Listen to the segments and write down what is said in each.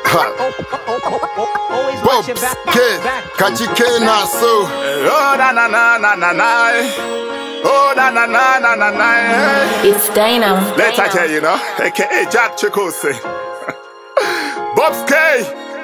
Always Bob, watch your back, K, back. Kachike Naso. Oh na na na na na na. Oh na na na na na na. It's Dana. Let's I tell you, know, aka Jack Chikose. Bob's K.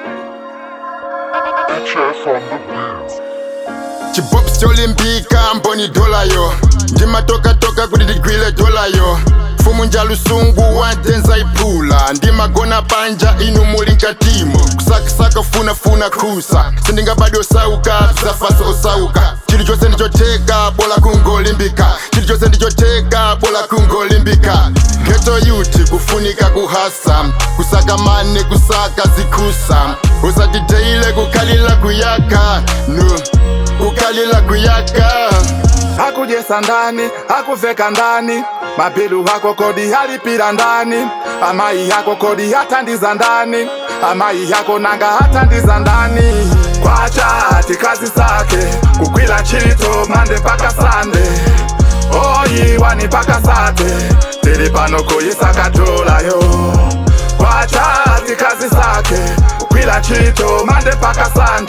Chibobs cholimbika mboni dola yo ndimatoka toka kuti ndigwile dola yo mfumu nja lusungu wandenza iphula ndimagona panja inu muli nkatimo kusakasaka funafuna khusa sindingabadi osauka zafaso osauka chili chonse ndichoteka bola kungolimbika chili chonse ndichoteka bola kungolimbika geto yuti kufunika kuhasa kusaka mane kusaka zikhusa usatiteile kukhalila kuyaka no kukhalila kuyaka Hakujesa ndani, hakuveka ndani, mabilu hako kodi halipira ndani, amai yako kodi hatandiza ndani, amai yako nanga hatandiza ndani. Kwacha ati kazi zake kukwila chito mande mpaka sande, oyiwani mpaka sate, tili pano kuyisaka dola yo. Kwacha ati kazi zake kukwila chito mande mpaka sande,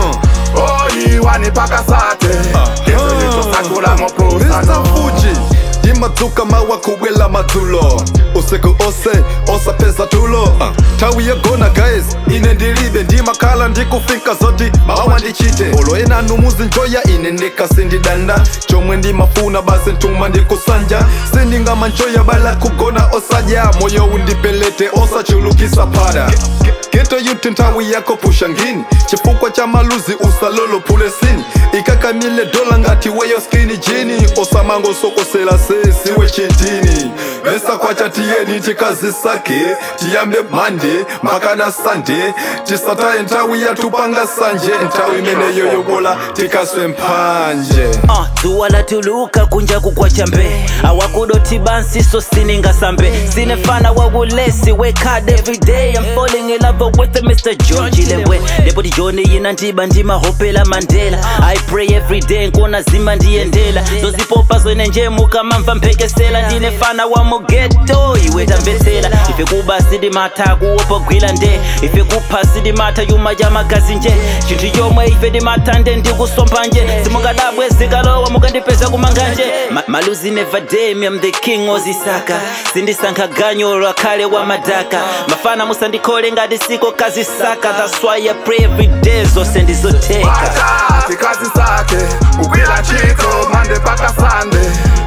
oyiwani mpaka sate, kezo lichosakula mopusa Mr. Fuji ndimadzuka mawa kubwela madzulo usiku ose osapeza tulo uh. tawi yagona guys ine ndilibe ndimakhala ndikufika zoti mawa ndichite olo enanu muzinjoya ine ndikasindidanda chomwe ndimafuna basi ntuma ndikusanja sindingamanjoya bala kugona osadya moyo undipelete osachulukisa pada geto yuti nthawi yako pusha ngini chifukwa cha maluzi usalolo pulesini ikakamile dola ngati weyo skini jini osamango sokosela sesiwe chintini mesa kwacha tiyeni tikazisake tiyambe mande mpakana sande tisataye nthawi yatupanga sanje nthawi imeneyo yobola tikaswe mphanje Uh, dzuwa latuluka kunja kukwacha mbe awakudoti bansi so siningasambe sinefana wakulesi wekad everyday i'm falling in love with mr john chilewe ndepoti john yina ndiba ndimahopela mandela i pray every day nkona zima ndiyendela zozipopa zwene nje mukamamva mphekesela ndinefana wa mugeto iwe tamvetsela ife kuba sidimata kuwopogwila nde ife kupha sidimata yuma ja magazi nje chinthu chomwe ife ndimatande ndikusomba nje simungadabwe zikalowa mukandipeza kumanganje Ma maluzi never day me I'm the king ozisaka sindisankha ganyo lwakhale wa madaka mafana musandikhole ngati siko kazisaka that's why I pray every day zonse ndizoteka Wakati kazi zake kukwila chito mande mpaka sande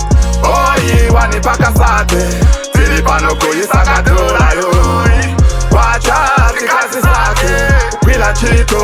oyiwani mpaka sate tili pano kuyisaka dola yo Wakati kazi zake kukwila chito